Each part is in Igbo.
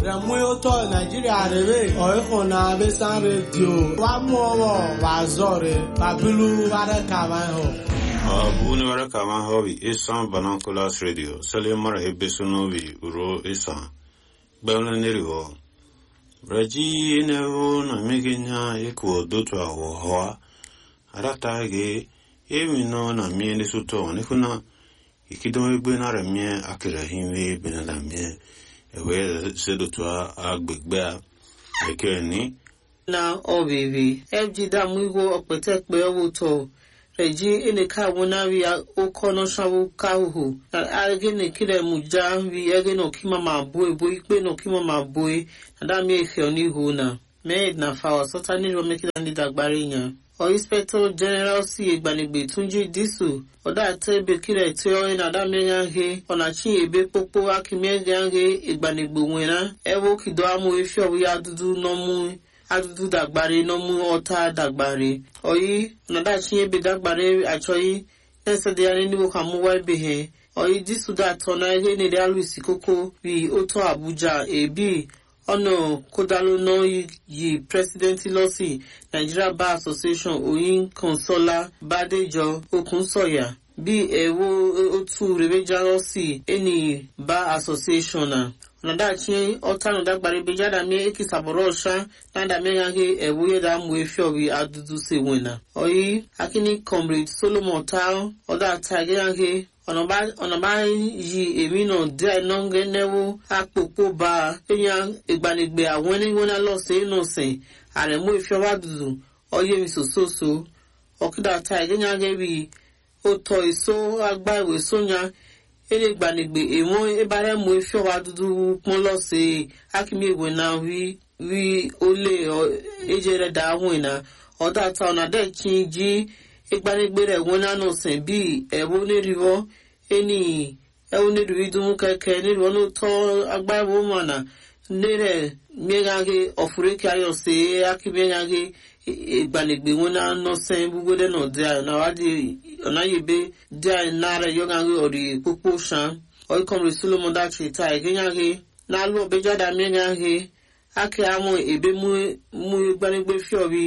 rẹ̀mú ụtọ nàìjíríà rèé ọ̀ẹ́kùn náà bẹ́ sán rédíò wà mú ọwọ́ wà zọ̀ rẹ̀ bàbílú wàrẹ̀ kàwá hàn. Abu ni wara kama hobi isan banakulas radio sale mara hebe sunobi uro isan gbẹ̀rún nírì họ braji ne ho na megenya iku odotu awo hoa arata ge emi no na mie ni suto ni kuna ikidon egbe na re mie akira hinwe bena na mie ewe sedotu agbegbe a ekere ni na ọbịbị fg damu igwe ọkpẹtẹkpẹ ọwụtọ reji eneka wọnari okono shawu kahuhu na agene kire muja vi egene okima ma boe bo ikpe na okima ma boe na dami efe onihu na med na fawa sọta nílùú mẹkìlá ní dàgbárí yẹn ọ inspector general sí ìgbànigbè túnjí dísù ọdọ àtẹbẹ kírẹ tí ọ ní adámẹyà he ọ̀nàchi ebe pópó akímẹ́gà he ìgbànigbè wẹ̀nà ẹwọ́ kìdọ́ amú efi ọ̀wúyà dúdú nọ́mú adudu dagbare n'ọmụ ọta dagbare oyi nadachi ebe dagbare achọghị na-esedegharị n'iwu ka mụwa ebe he oyi disuda atọ na ihe nere alụisi koko ri otu abuja ebi ọnà kódàlú náà yí president lọsí nigeria bar association oyin consola badejo okunsọya bí ẹwọ otu rebeja lọsí ẹni bar association na nadachi ọtanu dagbare bejada mi ekisaboro ọsha nadame yage ewuye da mu efi obi adudu se wena oyi akini comrade solomon tao ọdọ ata yage ọ̀nàbá yí èmi náà díẹ̀ nọ́ngẹ́ nẹ́wó àpòpò bá ẹ̀yàn ìgbanigbe àwọn ẹniwọ́nà lọ́sẹ̀ náà sìn àrẹ̀mú ìfẹ́ wá dùdù ọyẹ́ mi sòsòsò ọ̀kídà ata yage bí ó tọ èso agbá ìwé sóyà ele gbanigbe èmo ebara mu efi ọwa dudu pọn lọsẹ akimi ìwé náà rí rí olè ejere da ahùn iná ọdọ ata ọ̀nà dẹ̀ kí n jí igbanigbe rẹ̀ wọn nánà sìn bí ẹ̀wọ́ onírìwọ́ ẹni ẹ̀wọ́ onírìwí dùn kẹ̀kẹ́ nírìwọ́ ló tọ́ agbáwo mọ̀nà nírẹ̀ miegage ọ̀fùrẹ́kẹ́ ayọ̀sẹ̀ akimegage igbanigbe wọn nánà sìn gbogbo dẹ̀ náà dẹ̀ àná wádìí ọ̀nà yìí bẹ́ẹ̀ dẹ̀ náà yọ̀gàngé ọ̀rì pópó sàn ọ̀ìkọ̀mùrì solomon dàtí ta ìgéyàgé n'alụ ọbẹjáda miegage ake amụ ebe mụ igbanigbe fiọbi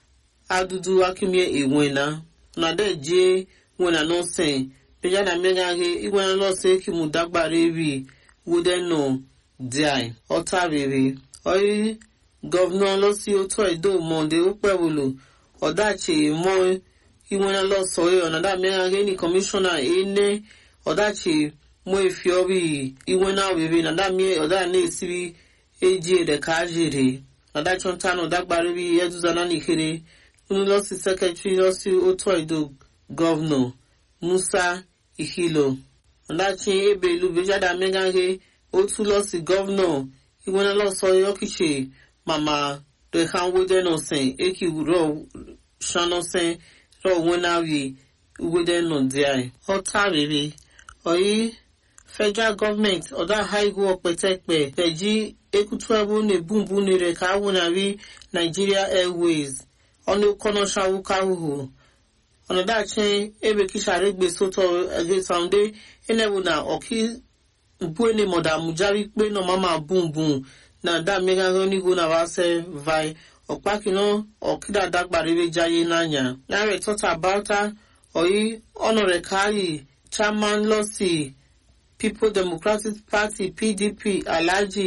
adudu akimie enwena na de je nwena nọsẹn bẹjáda miegage igwena lọsẹ kimu dagbara ebi wode nọ diai ọta rere ọyị gọvanọ lọsí otu edo monde okpewolo ọdachi mọ iwena lọsọ ẹ ọ̀nàdà miegage ni kọmishọna ene ọdachi mọ efi ọbi iwena rere nàdà mie ọdà na-esiri eji ede ka ajiri adájọ́ ntánù dágbárí bí ẹdúzọ́nà nìkiri nínú lọ́sí sẹ́kẹ̀tírì lọ́sí otu edo gọ́vnọ̀ musa ìkìlọ̀ ọ̀dàchí ebe ìlú bejada mẹ́gáńgé otu lọ́sí gọ́vnọ̀ ìwọ́nà lọ́sọ yọkìṣe màmá rẹ̀hánwódẹ́nọ̀sẹ̀ èkì rọ̀ ṣánọ́sẹ̀ rọ̀ wọ́nàwì wódẹ́nọ̀díà ọ̀tá rere ọ̀yí federal government ọ̀dà haigu ọ̀pẹ̀tẹ̀pẹ̀ pẹ̀jí ekutuebu na-ebumbu nire ka awụnarị nigeria airways ọnụ kọnọ shawukahuhu ọnọdachi ebe kishara egbe soto egesaunde enebu na ọki buene mọda mujari pe na mama bumbum na da megago nigo na wase vai ọkpakino ọkida dagbaribe jaye n'anya nare tọta bauta oyi ọnọrẹ kayi chairman lọsi people democratic party pdp alhaji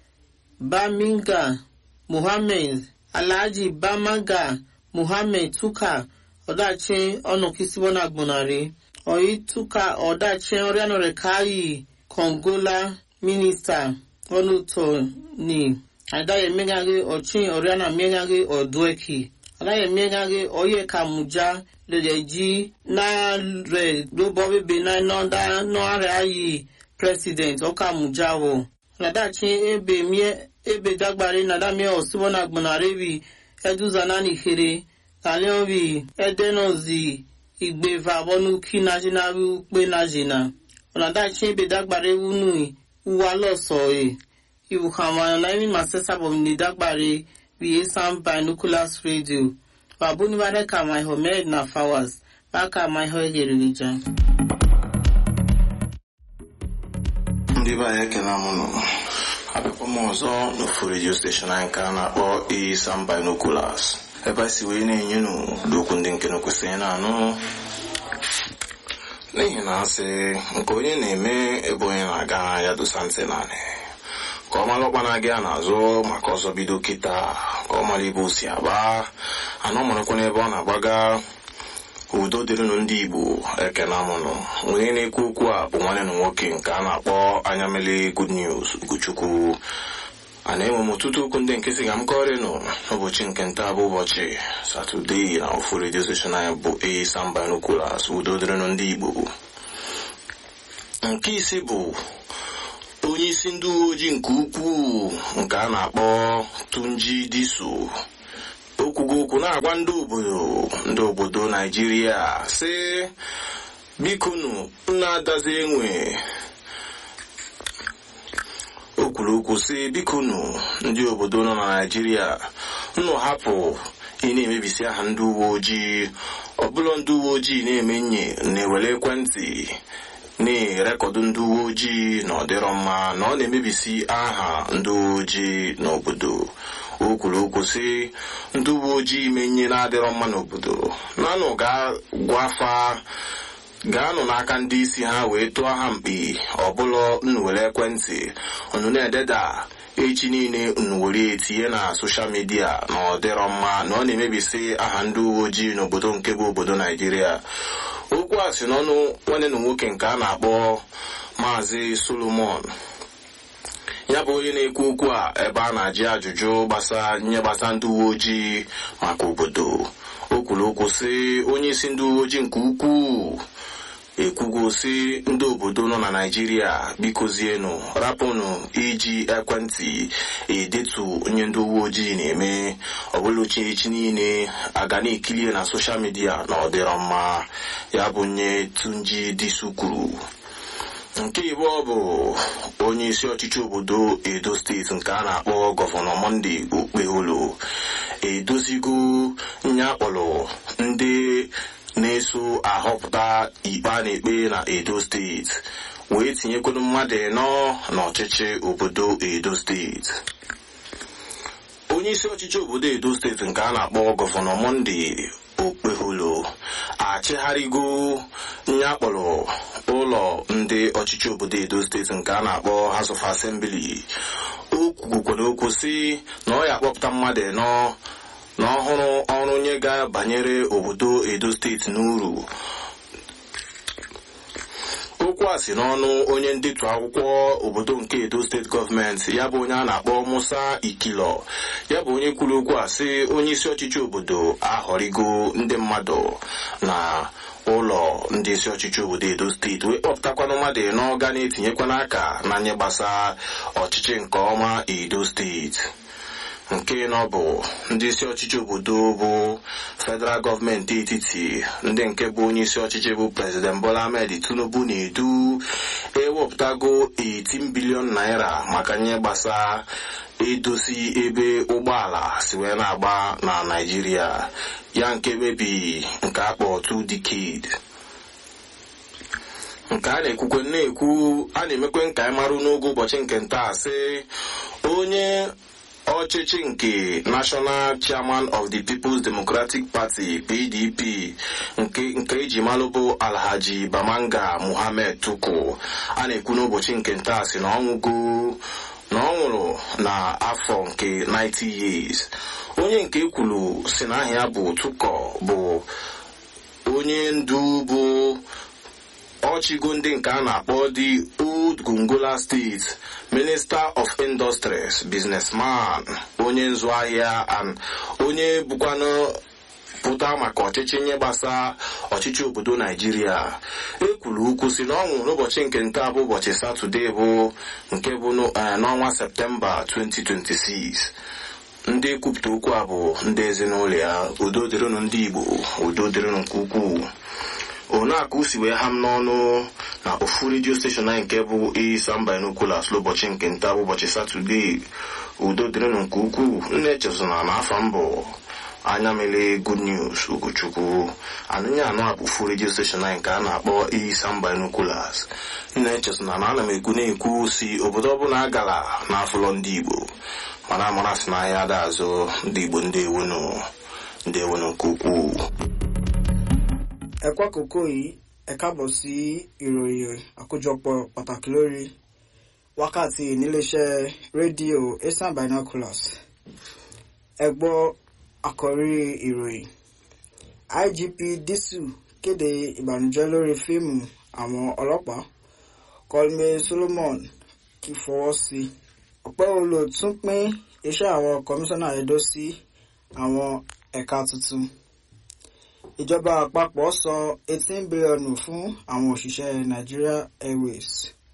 baminga muhammed alhaji bamaga muhammed tuka ọdachi ọnụkisibona gbonari oyi tuka ọdachi ọrịanọrẹ kayi kongola minista ọnụtọ ni adaye megaghe ọchi ọrịana megaghe ọdụeki adaye megaghe oye kamuja leleji na re lóbọ bebe na nọda nọarẹ ayi president ọkamuja wọ nadachi ebe mie ebe dagbare nadamie osibona gbonare eduzana nikere taliobi edenozi igbeva bonuki najinawi ukpe najina nadachi ebe dagbare wunu uwa lọsọe ibukamana na imi masesa bomini dagbare bi esan binoculars radio babunibare ka my homed na fawas baka my ho egerelija ndị be anyị ekele m nọ abịakwa m ọzọ n'ofu redio steshọn anyị nke a na-akpọ Isam Binoculars ebe a si wee na-enye n'okwu ndị nke na kwesịrị na-anụ n'ihi na asị nke onye na-eme ebe onye na-aga ya dosa ntị naanị ka ọ mara ọkpa na-aga ya n'azụ maka ọzọ bido kịta ka ọ mara ebe o si agba anọ marakwa n'ebe ọ na-agbaga udo dịrịnụ ndị igbo ekena mụnụ onye na-ekwu okwu a bụ nwanne na nwoke nke a na-akpọ anyamele good news ugochukwu a na-enwe m ọtụtụ okwu ndị nke si ga m kọrịnụ n'ụbọchị nke nta bụ ụbọchị satọdee na ofu redio steshọn anyị bụ Isam Binoculars udo dịrịnụ ndị igbo nke isi bụ onye isi ndị uwe ojii nke ukwuu nke a na-akpọ Tunji Diso okwugo okwu na-agwa ndị obodo ndị obodo naijiria sị bikonu na-adazi enwe o kwuru okwu sị bikonu ndị obodo nọ na naijiria nnụ hapụ ị na-emebisi aha ndị uwe ojii ọbụla ndị uwe ojii na-eme nye na-ewere ekwentị na-erekọdụ ndị uwe ojii na ọdịrọ mma na ọ na-emebisi aha ndị uwe ojii n'obodo o kwuru okwu sị ndị uwe ojii menye na-adịrọ mma n'obodo nanụ ga-gwafa gaanụ n'aka ndị isi ha wee tụọ ha mkpi ọbụla unu were ekwentị unu na-ededa echi niile unu were etinye na soshal midia na ọ dịrọ mma na ọ na-emebisi aha ndị uwe ojii n'obodo nke bụ obodo naijiria okwu a si n'ọnụ nwanne na nwoke nke a na-akpọ maazị solomon ya bụ onye na-ekwu okwu a ebe a na-ajụ ajụjụ gbasa nye gbasa ndị uwe ojii maka obodo o kwuru okwu sị onye isi ndị uwe ojii nke ukwuu ekwugo si ndị obodo nọ na naijiria bikozienụ rapụnụ iji ekwentị edetu onye ndị uwe ojii na-eme ọbụla echi niile aga na-ekilie na soshal midia na ọdịrọ mma ya bụ nye tunji disu kwuru nke ịbụọ bụ onye isi ọchịchị obodo edo steeti nke a na-akpọ gọvanọ monde okpeholo edozigo nye akpọrọ ndị na-eso ahọpụta ikpe a na-ekpe na edo steeti wee tinyekwuru mmadụ ịnọ n'ọchịchị obodo edo steeti onye isi ọchịchị obodo edo steeti nke a na-akpọ gọvanọ monde okpeholo achịgharịgo nye akpọrọ ụlọ ndị ọchịchị obodo edo steeti nke a na-akpọ House of Assembly o kwukwara okwu si na ọ ya akpọpụta mmadụ ịnọ na ọhụrụ ọrụ nye ga-banyere obodo edo steeti n'uru okwu a si n'ọnụ onye ndetu akwụkwọ obodo nke edo steeti gọọmenti ya bụ onye a na-akpọ musa ikilo ya bụ onye kwuru okwu a sị onye isi ọchịchị obodo ahọrịgo ndị mmadụ na ụlọ ndị isi ọchịchị obodo edo steeti wee kpọpụtakwanụ mmadụ ịnọ ga na-etinyekwana aka na nye gbasa ọchịchị nke ọma edo steeti nke nọ bụ ndị isi ọchịchị obodo bụ federal gọọmenti etiti ndị nke bụ onye isi ọchịchị bụ prezident bola ahmed tinubu na-edu ewepụtago 18 bilion naira maka nye gbasa edozi ebe ụgbọala si wee na-agba na naijiria ya nke mebi nke akpọ two decade nke a na-ekwukwe na-ekwu a na-emekwe nka anyị marụ n'oge ụbọchị nke ntaa sị onye ọchịchị nke national chairman of the people's democratic party pdp nke nke eji malụ bụ alhaji bamanga muhammed tuku a na-ekwu n'ụbọchị nke ntaa si na ọnwụgo na ọ nwụrụ n'afọ nke 90 years onye nke ekwuru si na aha ya bụ tuko bụ onye ndu bụ ọchịgo ndị nke a na-akpọ the old gongola state minister of industries businessman onye nzụ ahịa and onye bụkwanụ pụta maka ọchịchị nye gbasa ọchịchị obodo naijiria ekwuru ukwu si na ọ nwụrụ n'ụbọchị nke nta bụ ụbọchị satọde bụ nke bụ n'ọnwa septemba 2026 ndị kwupụta okwu a bụ ndị ezinụlọ ya udo dịrịnụ ndị igbo udo dịrịnụ nke ukwuu onakụ si wee ha m n'ọnụ na ofu redio steshọn anyị nke bụ Isam Binoculars n'ụbọchị nke nta bụ ụbọchị satọde udo dịrịnụ nke ukwuu nna echezona na afa mbụ anya mere good news ugochukwu anụnye anụ akpụfu redio steshọn anyị nke a na-akpọ isan binoculars nna echesona na ana m ekwu na-ekwu si obodo ọbụla a gara n'afụlọ ndị igbo mana amara si n'ahịa ada azụ ndị igbo ndị ewonu ndị ewonu nke ukwuu ẹ kú àkókò yìí ẹ káàbọ̀ sí ìròyìn àkójọpọ̀ pàtàkì lórí wákàtí níléeṣẹ́ rédíò eastern binoculars ẹ gbọ́ àkọ́rí ìròyìn igp disu kéde ìbànújẹ́ lórí fíìmù àwọn ọlọ́pàá colme solomon kì í fọwọ́ sí i ọ̀pẹ́ olo tún pín iṣẹ́ àwọn kọmíṣánná edo sí àwọn ẹ̀ka tuntun ìjọba àpapọ̀ san eighteen bílíọ̀nù fún àwọn òṣìṣẹ́ nigeria airways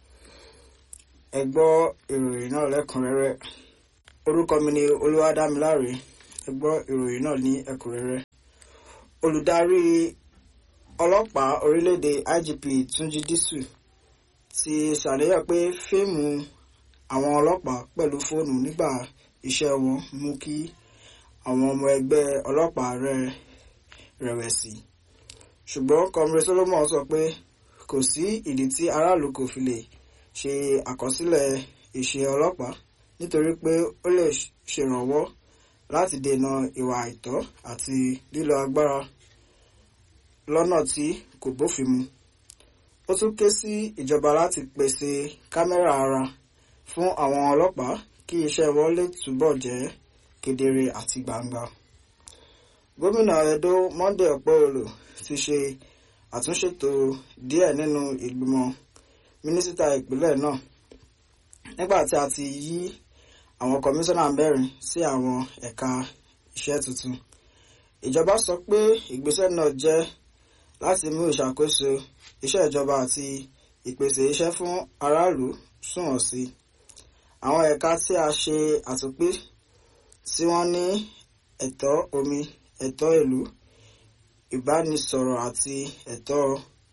ẹ gbọ́ ìròyìn náà lẹ́kùnrẹ́rẹ́ orúkọ mi ni olúwadámiláre ẹ gbọ́ ìròyìn náà ní ẹ̀kúnrẹ́rẹ́ olùdarí ọlọ́pàá orílẹ̀-èdè igp túnjí dísù ti ṣàníyàn pé fíìmù àwọn ọlọ́pàá pẹ̀lú fóònù nígbà iṣẹ́ wọn mú kí àwọn ọmọ ẹgbẹ́ ọlọ́pàá rẹ̀ rẹ̀wẹ̀sì ṣùgbọ́n comrade solomon sọ pé kò sí ìdí tí aráàlú kò fi lè ṣe àkọsílẹ̀ ìṣe ọlọ́pàá nítorí pé ó lè ṣèrànwọ́ láti dènà ìwà àìtọ́ àti lílo agbára lọ́nà tí kò bófin mu ó tún ké sí ìjọba láti pèsè kámẹ́rà ara fún àwọn ọlọ́pàá kí iṣẹ́ wọn lè túbọ̀ jẹ́ kedere àti gbangba gómìnà edo monday ọpẹ́ọlù ti ṣe àtúnṣètò díẹ̀ nínú ìgbìmọ̀ mínísítà ìpínlẹ̀ náà nígbà tí a ti yí àwọn kọmíṣánná mẹ́rin sí àwọn ẹ̀ka iṣẹ́ tuntun ìjọba sọ pé ìgbésẹ̀ náà jẹ́ láti mú ìṣàkóso iṣẹ́ ìjọba àti ìpèsè iṣẹ́ fún aráàlú sunwọ̀n sí àwọn ẹ̀ka tí a ṣe àtúnpín tí wọ́n ní ẹ̀tọ́ omi ẹ̀tọ́ ìlú ìbánisọ̀rọ̀ àti ẹ̀tọ́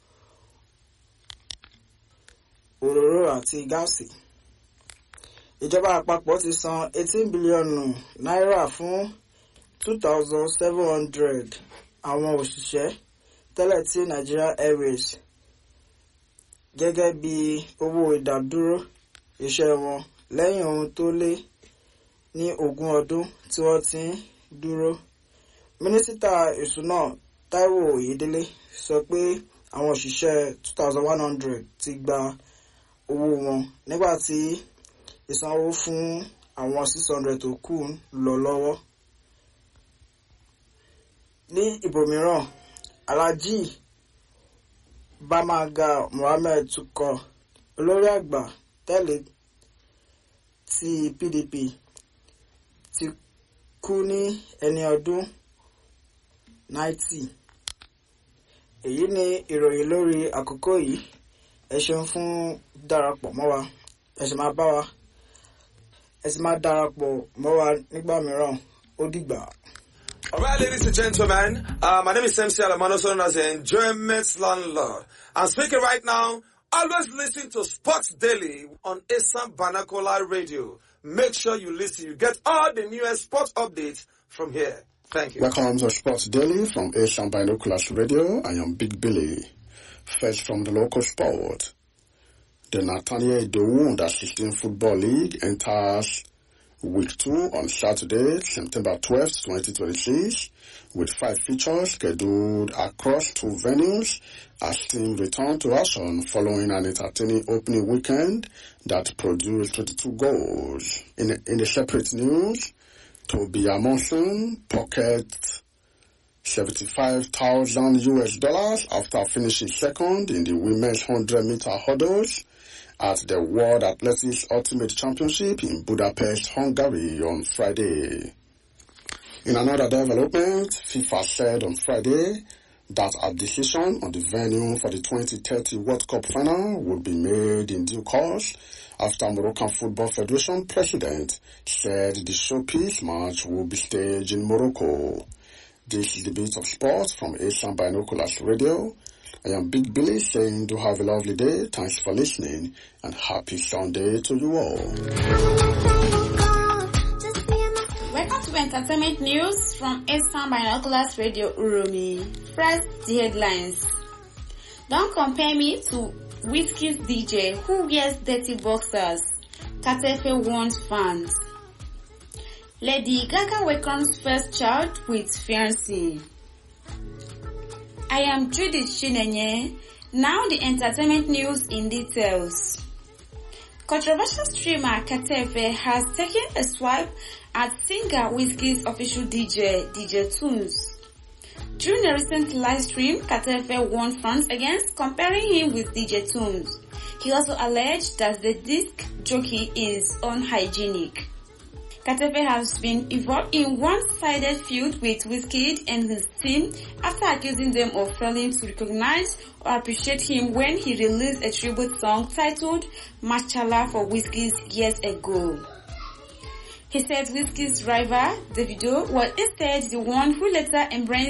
òróró àti gáàsì. ìjọba àpapọ̀ ti san eighteen bílíọ̀nù náírà fún two thousand seven hundred àwọn òṣìṣẹ́ tẹ́lẹ̀ tí Nigeria Airways gẹ́gẹ́ bí owó ìdádúró iṣẹ́ wọn lẹ́yìn ohun tó lé ní ogún ọdún tí wọ́n ti ń dúró mínísítà ìṣúná Táíwò Oyèdélé sọ pé àwọn òṣìṣẹ́ two thousand one hundred ti gba owó wọn nígbà tí ìsanwó fún àwọn six hundred tó kù ń lọ lọ́wọ́. ní ibòmíràn Alhaji Bamaga Mohammed tukọ̀ olórí àgbà tẹ́lẹ̀ ti PDP ti kú ní ẹni ọdún ninety èyí ni ìròyìn lórí àkókò yìí ẹ ṣeun fún darapọ̀ mọ́ wa ẹ sì máa bá wa ẹ sì máa darapọ̀ mọ́ wa nígbà mìíràn ó dìgbà. All right, ladies and gentlemen, uh, my name is MC Alamano, also known as the Enjoyment Landlord. I'm speaking right now. Always listen to Sports Daily on Assam Banakola Radio. Make sure you listen. You get all the newest sports updates from here. Thank you. Welcome to Sports Daily from Asian Binoculars Radio. I am Big Billy. First from the local sport. The Nathaniel Dowu Under 16 Football League enters week two on Saturday, September 12th, 2026, with five features scheduled across two venues as teams return to action following an entertaining opening weekend that produced 22 goals. In, in a separate news, Toby Amonson pocket 75,000 US dollars after finishing second in the women's 100 meter hurdles at the World Athletics Ultimate Championship in Budapest, Hungary on Friday. In another development, FIFA said on Friday that a decision on the venue for the 2030 World Cup final would be made in due course after Moroccan Football Federation president said the showpiece match will be staged in Morocco. This is the bit of sports from Asian Binoculars Radio. I am Big Billy saying do have a lovely day. Thanks for listening and happy Sunday to you all. Welcome to entertainment news from Eastern Binoculars Radio Uromi. First, the headlines. Don't compare me to Whiskey's DJ who wears dirty boxers. Katefe warns fans. Lady Gaga welcomes first child with fiancé. I am Judith Chinenye. Now the entertainment news in details. Controversial streamer Katefe has taken a swipe at singer Whiskey's official DJ, DJ Tunes. During a recent live stream, Katefe warned fans against comparing him with DJ Tunes. He also alleged that the disc jockey is unhygienic. Katefe has been involved in one-sided feud with Wizkid and his team after accusing them of failing to recognize or appreciate him when he released a tribute song titled Machala for Wizkid years ago. He said Wizkid's rival, Davido, was instead the one who later embraced